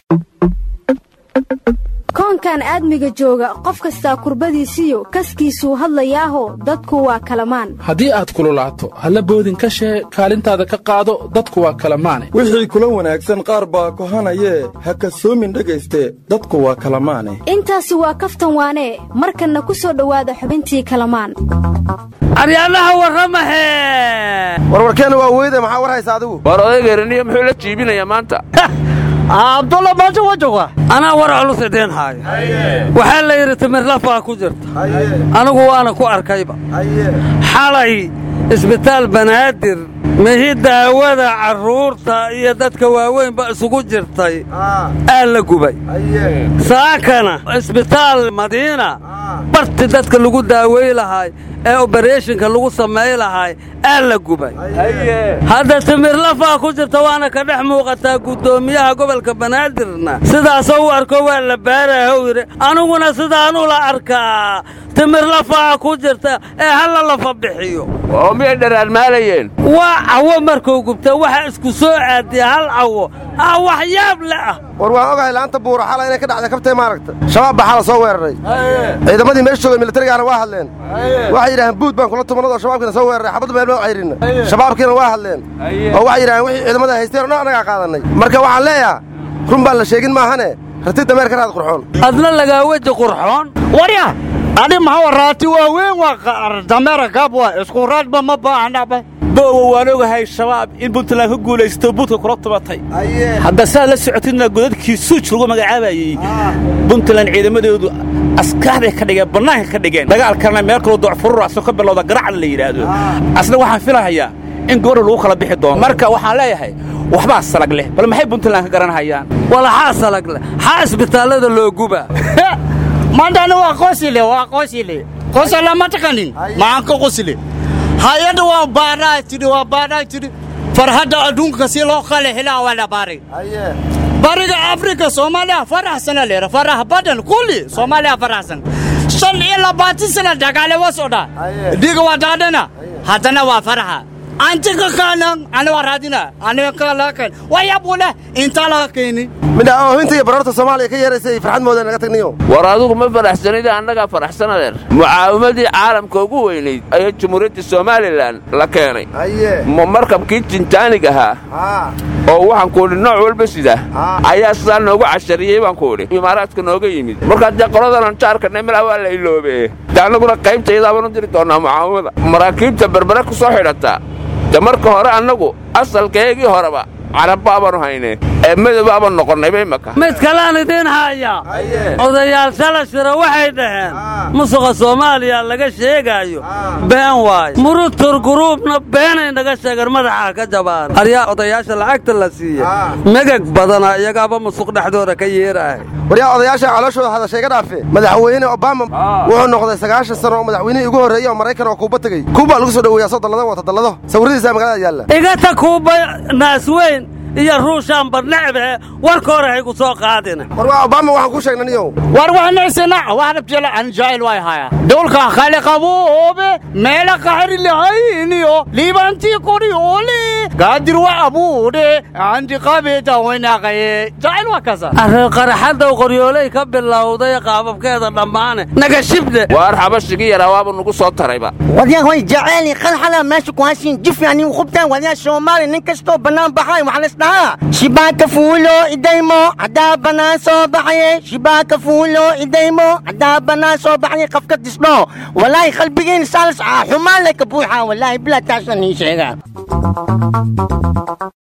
koonkan aadmiga jooga qof kastaa kurbadiisiyo kaskiisuu hadlayaaho dadku waa kalamaan haddii aad kululaato halla boodin ka shee kaalintaada ka qaado dadku waa kalamaane wixii kula wanaagsan qaar baa kohanayee ha kasoomin dhegayste dadku waa kalamaane intaasi waa kaftan waanee markanna ku soo dhowaada xubintii kalamaan aryaanaha warramahe warwarkeenna waa weyde maxaa war haysa adigu war odaygeeraniyo muxuu la jiibinayaa maanta abdulla maanta wajoga anaa war culus idiin haayo waxaa la yidhi timirlafaa ku jirta anigu waana ku arkayba xalay isbitaal banaadir mihi daawada carruurta iyo dadka waaweynba isugu jirtay aa la gubay saakana isbitaal madiina barti dadka lagu daawey lahaay ee obareeshinka lagu samay lahaay aa la gubay hadda timirlafaa ku jirta waana ka dhex muuqataa guddoomiyaha gobolka banaadirna sidaasoo u arko waa la baarahow yidhi aniguna sidaanuu la arkaa timirlafaa ku jirta ee halla lafa bixiyo oo miyay dharaarmaalayeen waa cawo markuu gubta waxa isku soo aadiya hal cawo aa wax yaab le ah war waan ogahay laanta buura xala inay ka dhacday kabtay maaragta shabaab baa xala soo weeraray ciidamadii meesha joogay militarigaana waa hadleen waxay yidhaaheen buud baan kula tumanadoo shabaabkiina soo weeraray xabaddu meel ma cayrinna shabaabkiina waa hadleen oo waxay yidhaheen wixii ciidamada haysteen o dhan annagaa qaadannay marka waxaan leeyaha run baan la sheegin maahane rati dameer ka raad qurxoon adna lagaa weji qurxoon warya adi maxaa waraati waa weyn waa dameera gaab waa isku raadba ma baahnaba boowa waan ogahay shabaab in puntland ka guulaysto buudka kula tubatay hadda saad la socotidna godadkii suuj lagu magacaabayey puntland ciidamadoodu askaarday ka dhigeen bannaanka ka dhigeen dagaalkana meel kaloo docfururaasoo ka bilowda garacda la yidhaahdo asna waxaan filahayaa in gobadha lagu kala bixi doono marka waxaan leeyahay waxbaa salag leh bal maxay puntland ka garanhayaan walaxaa salag leh xaa isbitaallada loo guba maantana waa qosile waa qosile qosala ma taqanin maxaan ka qosile hay-adda waa baadhaa tidhi waa baadhaa tidhi farhadda adduunka si loo kala helaa waa la baaray bariga afrika soomaaliya faraxsana leera farax badan kulli soomaaliya faraxsan shan iyo labaatan sana dagaale waa socdaa dhiga waa daadhana haddana waa faraxa antiga kaanan ani waa raadina aniga kalaakan wayabule intaa laga keeni midha oohinta iyo baroorta soomaaliya ka yeeraysay farxad mooda naga tagniyo war adugu ma faraxsanida annagaa faraxsan adeer mucaawimadii caalamka ugu weynayd ayaa jumhuuriyadda somalilan la keenay ma markabkii jinjaanig ahaa oo waxaan ku idhi nooc walba sida ayaa sidaa noogu cashariyey baan ku idhi imaaraadka nooga yimid markaa dee qoladanan jaarkanay malaa waa la iloobe de annaguna qaybtaydaabaan u diri doonnaa mucaawimada maraakiibta berbere ku soo xidhataa de marka hore annagu asalkeegii horeba carabbaabanu hayne ee madowbaabaan noqonnayba imaka mid kalaan idiin haya odayaal shala shira waxay dhaheen musuqa soomaaliya laga sheegaayo been waayo murutur guruubna beenay naga sheegeen madaxaa ka jabaan aryaa odayaasha lacagta la siiye megag badana iyagaaba musuq dhexdooda ka yeerahay waryaa odayaasha calooshooda hadashay ga dhaafe madaxweyne obama wuxuu noqday sagaashan sano oo madaxweynihii ugu horreeyey oo maraykan oo kuuba tegey kuuba lagu soo dhoweeyaa soo dallado wata dallado sawiradiisa magaalada yaalla igata kuuba naasweyn iyo ruushaan badnecbe warka hore haygu soo qaadina war waa obama waxaan ku sheegnay niyow war waxnaysana waxnabjela an jaayil way haya dowlka khali qaboobe meela qaxri lahayniyo liibantii kori ole gaadir wa abuudhe andi qabeeta waynaqaye jaayil waa kasa arrin qaraxadda qoryooley ka bilowday qaababkeeda dhammaane naga shibde waar xabashigii yaraa waaba nugu soo tarayba waryahoy jaceeli qalxala meesha ku hashin jif yani khubtaan waryaa soomaali nin kastoo bannaan baxay waxaa la isdhahaa shibaaka fuulo idaymo haddaa bannaan soo baxaye shibaaka fuulo idaymo haddaa bannaan soo baxaye qafka disdho walaahi qalbigeen saalas xumaan le ka buuxa walaahi bilaa taasaan ii sheegaa